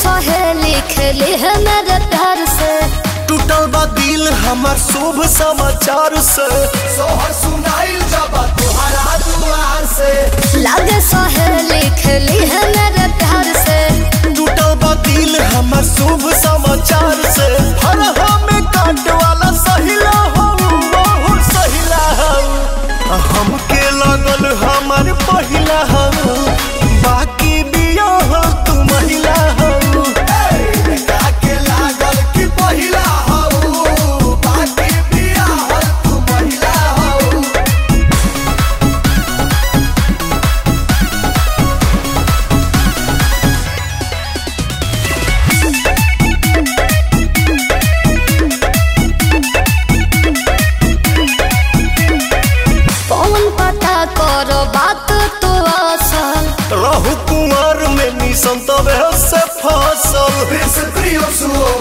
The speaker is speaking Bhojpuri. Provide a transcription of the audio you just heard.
सहेली खेली है मेरे प्यार से टूटल बा दिल हमार शुभ समाचार से सोहर सुनाइल जब तुहरा दुआर से लागे सहेली खेली है मेरे प्यार से टूटल बा दिल हमार शुभ समाचार से हर हमें काट वाला सहिला हो बहुत सहिला हो हमके लगल हमार पहिला हो बाकी बिया हो तू महिला हो के लागल कि पहिला हो बाकी बिया हो तू महिला हो कौन पता करो बात तो असल रहु कुमार में निसंत से फसल